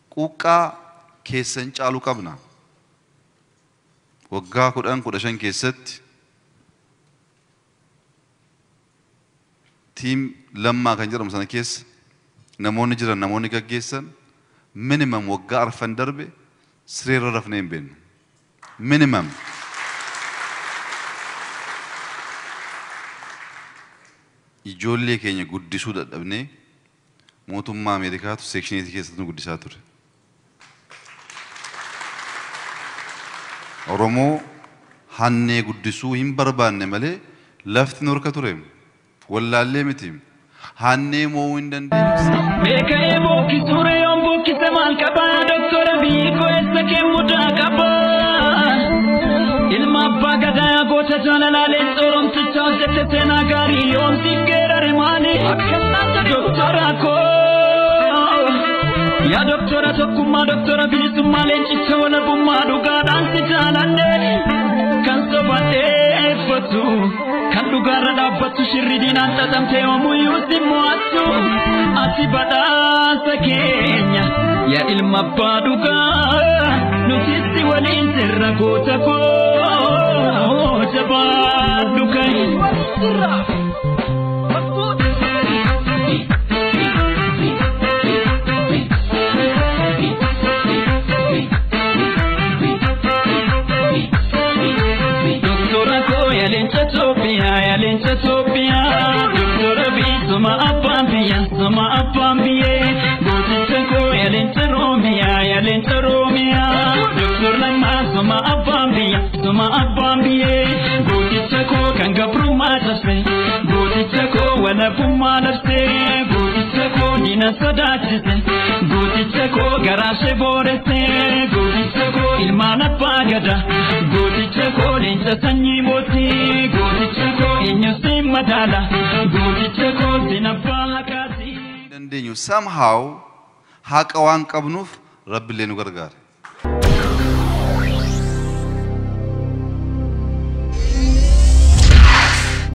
quuqqaa keessan caalu qabna. Waggaa kudhan kudha shan keessatti tiim lammaa kan jedhamu sana keessa namoonni jiran namoonni gaggeessan minimum waggaa arfan darbe sireerra rafnee hin beeknu. Minimum. Ijoollee keenya guddisuu dadhabnee mootummaa Ameerikaatu seekshineetii keessatti nu guddisaa ture. Oromoo hannee guddisuu hin barbaanne malee lafti nu harka ture. Wallaallee miti. Hannee mo'uu hin dandeenye. Beekee bookisuure yoon bookise maal qaba doktora biikoo eessa kee mudaa qaba. Ilma abbaa gadaa goota jaalalaalee sooromticha hojjette seenaa gaarii yoon si geerare maali doktora koo. Yaa doktora tokkummaa doktora bilisummaa leencicha walabummaa dhugaadhaan si jaalanne kan sobateeffatu kan dhugaarra dhaabbattu shirri diinaan xaxamte yoomuyyuu si mo'attu ati badhaasa keenya yaa ilma abbaa dhugaa nuti si waliin sirra goota koo jabaadhu kan. Doktora ko ya leenca Itoophiyaa ya leenca Itoophiyaa Doktora bii soma abbaan biyya soma abbaan biyyee Gooticha ko ya leenca Roomiyaa ya leenca Roomiyaa Doktor Lammaa soma abbaan biyya soma abbaan biyyee Gooticha ko kan gabrummaa cabse Gooticha ko walabummaa labse Gooticha ko diina sodaachise Gooticha ko garaashee booresse Gooticha ko ilmaan abbaa gada Gooticha ko leenca sanyii mootii Gooticha ko eenyusi madaala Gooticha ko sinabbaa hakaati. dandeenyu somehow haqa waan qabnuuf rabbiillee nu gargaara.